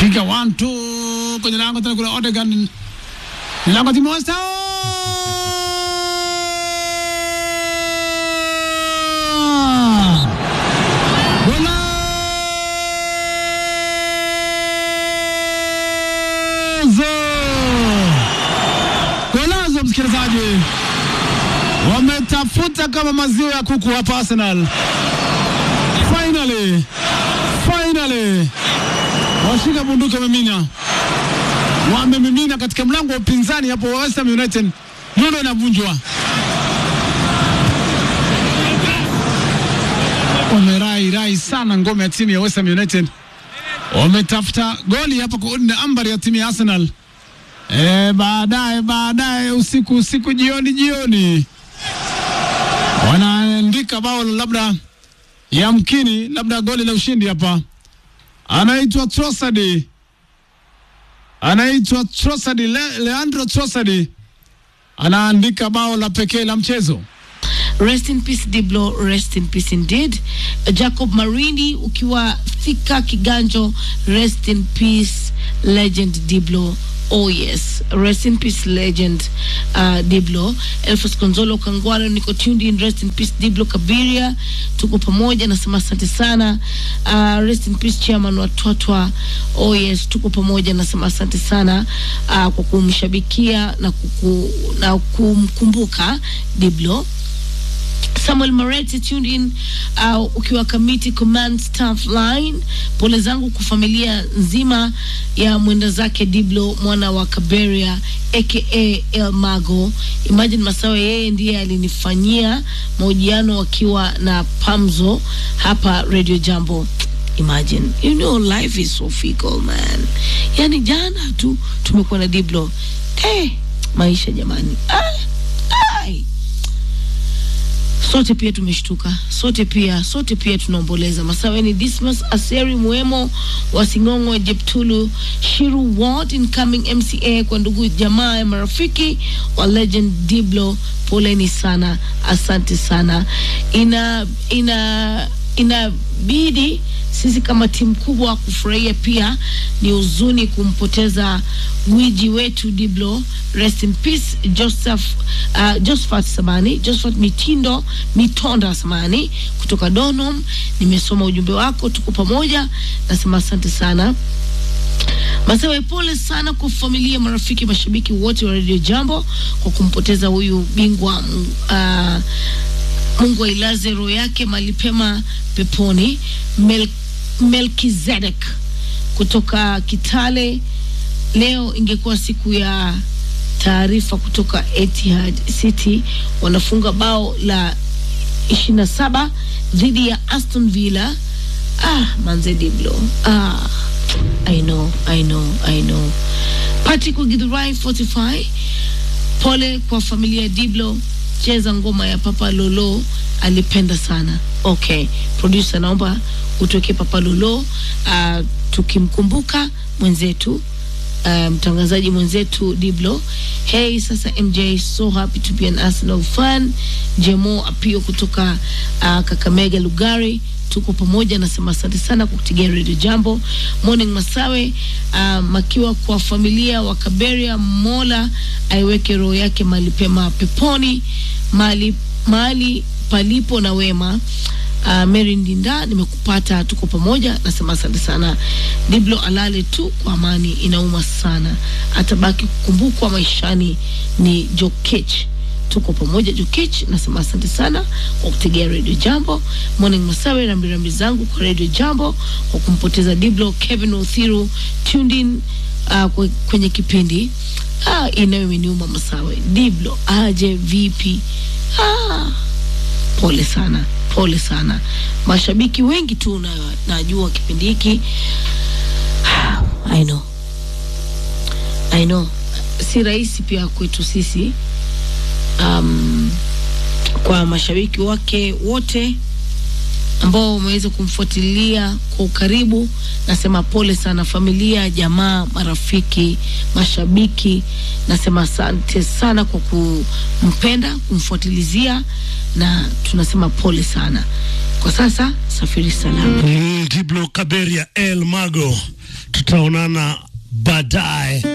piga one two kwenye lango tena, kuna Odegaard ni lango timu West Ham. Golazo! Golazo, msikilizaji, wametafuta kama maziwa ya kuku hapa Arsenal. Finally, finally washika bunduki wamemina, wamemimina katika mlango wa upinzani hapo wa West Ham United. Nyundo inavunjwa, wamerai rai sana ngome ya timu ya West Ham United, wametafuta goli hapa kuunda ambari ya timu ya Arsenal. E, baadaye baadaye usiku usiku jioni jioni wanaandika bao labda yamkini labda goli la ushindi hapa anaitwa Trossard, anaitwa Trossard, Le, Leandro Trossard anaandika bao la pekee la mchezo. Rest in peace Diblo, rest in peace indeed. Jacob Marini ukiwa Thika Kiganjo, rest in peace legend Diblo. Oh yes, rest in peace legend uh, Diblo. Elfas Konzolo Kangwaro, niko tuned in, rest in peace Diblo Kabiria, tuko pamoja, nasema asante sana. Uh, rest in peace chairman wa Twatwa. Oh yes, tuko pamoja, nasema asante sana uh, kwa kumshabikia na, kuku, na kumkumbuka Diblo. Samuel Mareti tuned in uh, ukiwa Kamiti Command Staff Line. Pole zangu kwa familia nzima ya mwenda zake Diblo mwana wa Kaberia aka El Mago. Imagine Masawe, yeye ndiye alinifanyia mahojiano wakiwa na Pamzo hapa Radio Jambo. Imagine, you know life is so fickle man. Yani jana tu tumekuwa na Diblo. Eh, maisha jamani. Ai, ai sote pia tumeshtuka, sote pia sote pia tunaomboleza. Masaweni Dismas Aseri Mwemo wa Sing'ong'o, Jeptulu Shiru Ward, incoming MCA kwa ndugu jamaa ya marafiki wa Legend Diblo, poleni sana, asante sana. Ina ina inabidi sisi kama timu kubwa kufurahia pia. Ni huzuni kumpoteza gwiji wetu Diblo. Rest in peace Joseph, uh, Josephat Samani, Josephat Mitindo Mitonda Samani kutoka Donholm. Nimesoma ujumbe wako, tuko pamoja, nasema asante sana. Masewe, pole sana kwa familia, marafiki, mashabiki wote wa Radio Jambo kwa kumpoteza huyu bingwa uh, Mungu ailaze roho yake mahali pema peponi. Mel, Melkizedek kutoka Kitale. Leo ingekuwa siku ya taarifa kutoka Etihad City, wanafunga bao la 27 dhidi ya Aston Villa. Ah, manze Diblo. Ah, I know, I know, I know. Patrick Githurai 45. Pole kwa familia ya Diblo cheza ngoma ya Papa Lolo alipenda sana. Okay, producer, naomba utoke Papa Lolo uh, tukimkumbuka mwenzetu uh, mtangazaji mwenzetu Diblo. Hey, sasa MJ, so happy to be an Arsenal fan. Jemo Apio kutoka uh, Kakamega Lugari tuko pamoja, nasema asante sana kwa kutigia Radio Jambo. Morning Masawe, uh, makiwa kwa familia wa Kaberia, Mola aiweke roho yake mahali pema peponi, mahali mahali palipo na wema. Uh, Mary Ndinda, nimekupata, tuko pamoja, nasema asante sana. Diblo alale tu kwa amani, inauma sana, atabaki kukumbukwa maishani. Ni Jokech tuko pamoja Jokech, nasema asante sana kwa kutegea Radio Jambo. Morning Masawe, rambirambi zangu kwa Radio Jambo kwa kumpoteza Diblo. Kevin Othiru tuned in uh, kwenye kipindi ah, inayo imeniuma Masawe. Diblo aje vipi? Ah, pole sana, pole sana. Mashabiki wengi tu na, najua kipindi hiki I know, I know si rahisi pia kwetu sisi um, kwa mashabiki wake wote ambao wameweza kumfuatilia kwa ukaribu, nasema pole sana. Familia, jamaa, marafiki, mashabiki, nasema asante sana kwa kumpenda, kumfuatilizia na tunasema pole sana. Kwa sasa safiri salama. Mm, Diblo Kaberia El Mago tutaonana baadaye.